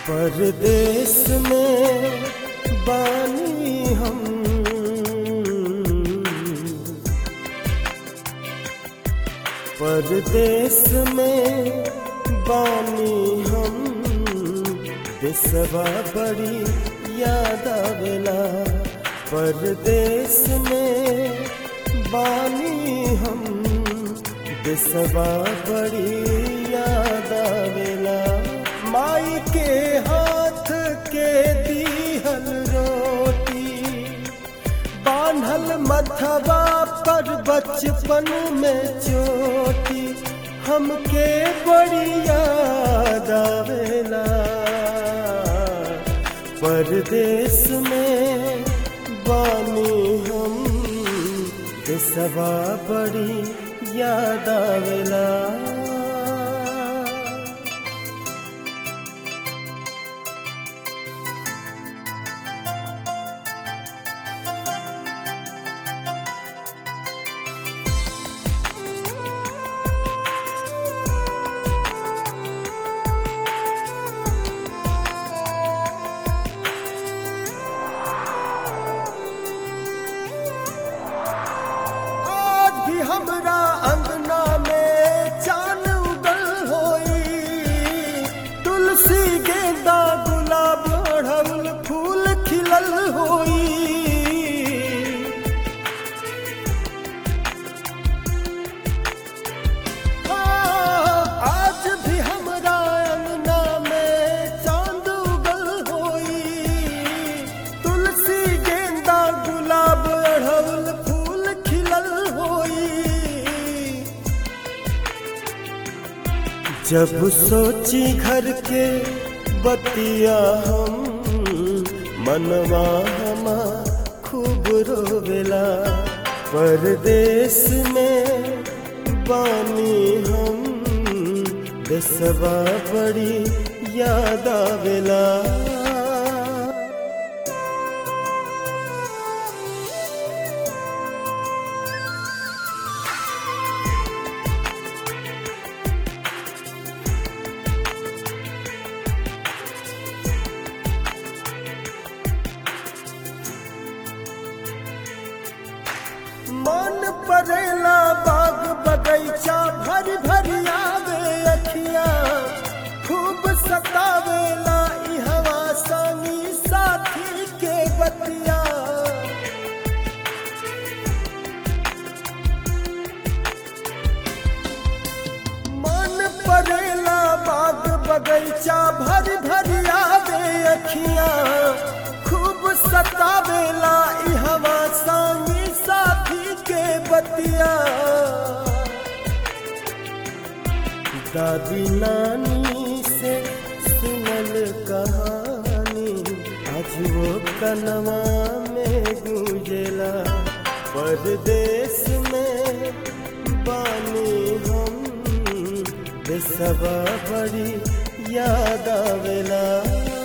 परदेश में बानी हम परदेश में बानी हम देशवा बड़ी याद आवेला परदेश में बानी हम देशवा बड़ी याद आवेला माई के हाथ के दीहल रोटी बान्हल मथवा पर बचपन में चोटी हमके बड़ी याद आवेला परदेश में बानी हम देशवा बड़ी याद आवेला आज भी हमरा अंगना में चान उगल होई तुलसी गेंदा गुलाब अड़हुल फूल खिलल होई आज भी हमरा अंगना में चांद उगल होई तुलसी गेंदा गुलाब अड़हुल फूल खिलल होई जब सोची घर के बतिया हम मनवा हमा खूब रोवेला परदेश में बानी हम देशवा बड़ी याद आवेला मन परेला बाग बगैचा भर भर आवे अखिया खूब सतावेला ई हवा संगी साथी के बतिया मन परेला बाग बगैचा भर भर आवे अखिया खूब सतावेला ई हवा संगी साथी के बतिया दादी नानी से सुनल कहानी आज वो कनवा में गूंजेला परदेश में बानी हम देशवा बड़ी याद आवेला